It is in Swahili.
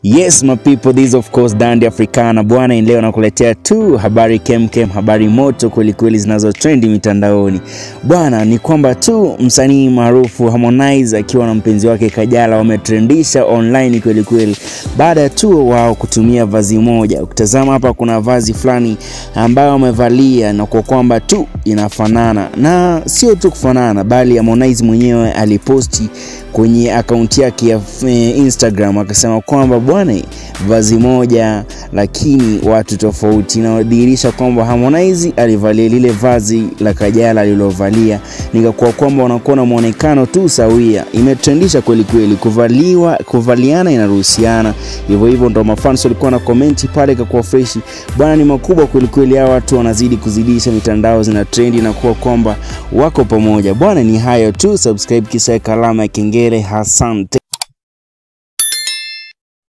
Yes my people, this of course Dandi Africana bwana. Leo nakuletea tu habari kemkem, habari moto kwelikweli zinazotrendi mitandaoni bwana. Ni kwamba tu msanii maarufu Harmonize akiwa na mpenzi wake Kajala wametrendisha online kwelikweli baada tu wao kutumia vazi moja. Ukitazama hapa kuna vazi fulani ambayo wamevalia na kwa kwamba tu inafanana, na sio tu kufanana, bali Harmonize mwenyewe aliposti kwenye akaunti yake ya Instagram akasema kwamba bwana, vazi moja lakini watu tofauti. Inadhihirisha kwamba Harmonize alivalia lile vazi la Kajala alilovalia, nikakuwa kwamba wanakuwa na muonekano tu sawia. Imetrendisha kweli kweli, kuvaliwa kuvaliana inaruhusiana hivyo hivyo, ndo mafans walikuwa na komenti pale, ikakuwa fresh bwana, ni makubwa kweli kweli. Hawa watu wanazidi kuzidisha, mitandao zina trendi na kuwa kwamba wako pamoja bwana. Ni hayo tu, subscribe kisha alama ya kengele. Asante.